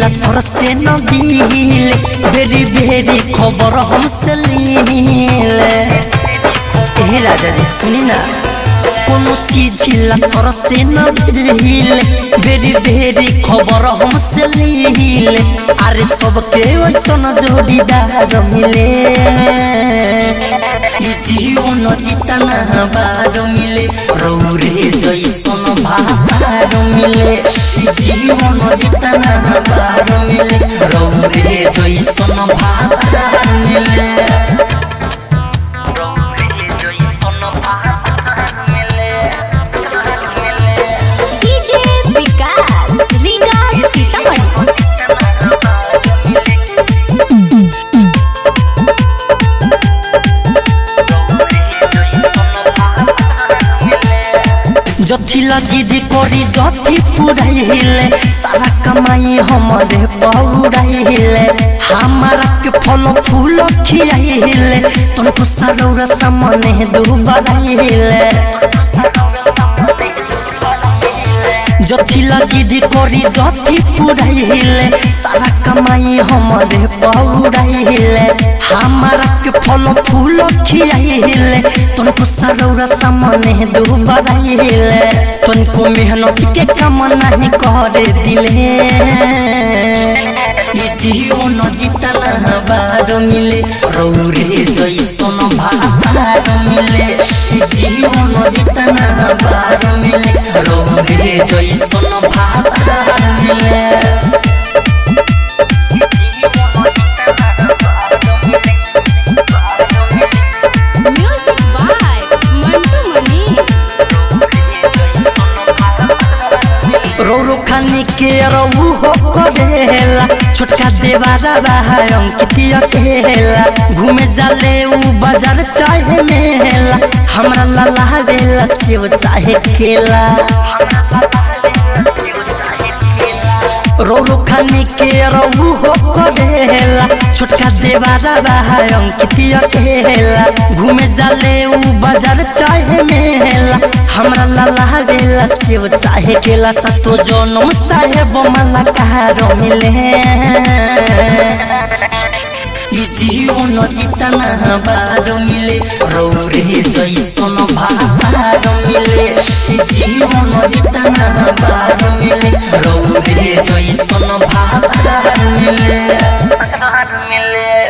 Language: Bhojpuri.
जिला तोर से न दिल बेरी बेरी खबर हमसे लीले ए राजा जी सुनी ना कोनो चीज हिला तोर से न दिल बेरी बेरी खबर हमसे लीले अरे सबके वैसन जोड़ीदार मिले ई जीवन जितना बार मिले रौरे जैसन भार मिले ई जीवन जितना बार मिले रौरे जैसन भार मिले रौरे जैसन भार मिले डीजे विकास रीगा सीतामढ़ी जथिला जिद करी जथी पुराइले सारा कमाई हमारे पौराइले हमारा के फल फूल खियाइले तुमको सरोरा सामने दुबाइले जथिला जिद करी जथी पुराइले सारा कमाई हमारे पौराइले हमारा के फल फूल खियाइले तुमको सरोरा सामने दुबाइले तुमको मेहनत के काम नहीं करे दिले ई जीवन जितना बार मिले रौरे जैसन भार मिले ई जीवन जितना बार मिले रौरे जैसन भार मिले म्यूजिक बाय मंटू मनी रोरो खानी के रहू हो करेला छोटका देवारा बाहर अंकितिया केला घूमे जाले ऊ बाजार चाहे मेला हमरा लाला बेला सेव चाहे केला रोरो खानी के रहू हो करेला छोटका देवारा बाहर अंकितिया केला घूमे जाले ऊ बाजार चाहे मेला हमरा लाला बेला सेव चाहे केला सतो जनम साहेब मला कहारो मिले ई जीवन जितना बार मिले रौरे जैसन भार मिले ई जीवन जितना बार मिले रौरे जैसन भार मिले